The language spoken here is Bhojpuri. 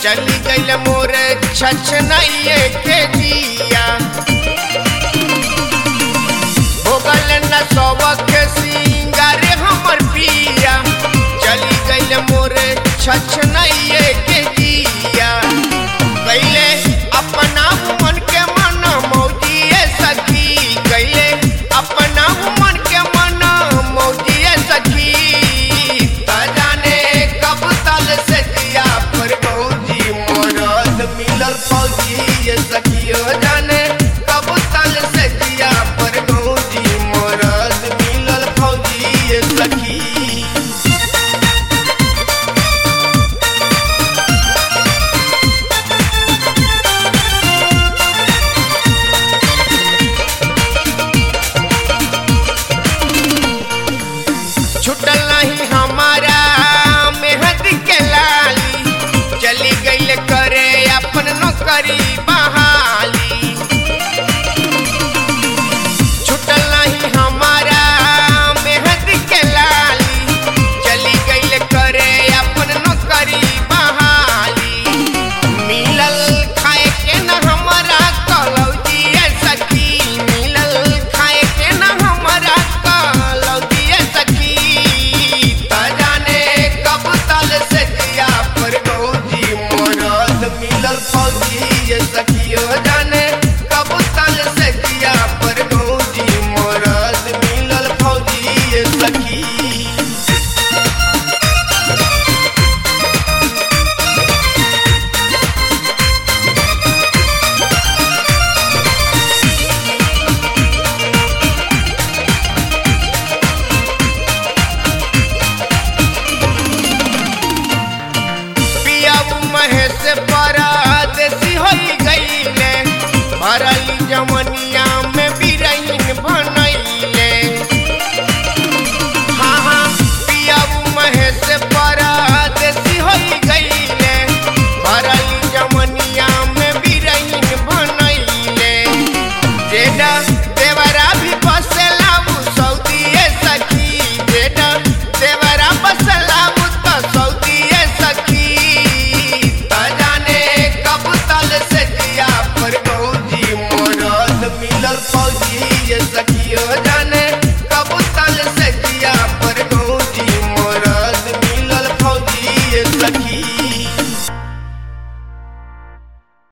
चली गईल मोर छछनइए के दिया भोगल न सबक सिंगार हमर पिया चली गईल मोर छछनइए के दिया कैले अपना मन के मन मौजिए सखी कैले अपना मन के मन मौजिए सखी त जाने कब तल से दिया पर मौजी मरद मिलल फौजी ये सखियो जाने कब तल से दिया पर मौजी मरद मिलल फौजी ये सखी छुटल नहीं हमारा मेहंदी के लाली चली गईल करे अपन नौकरी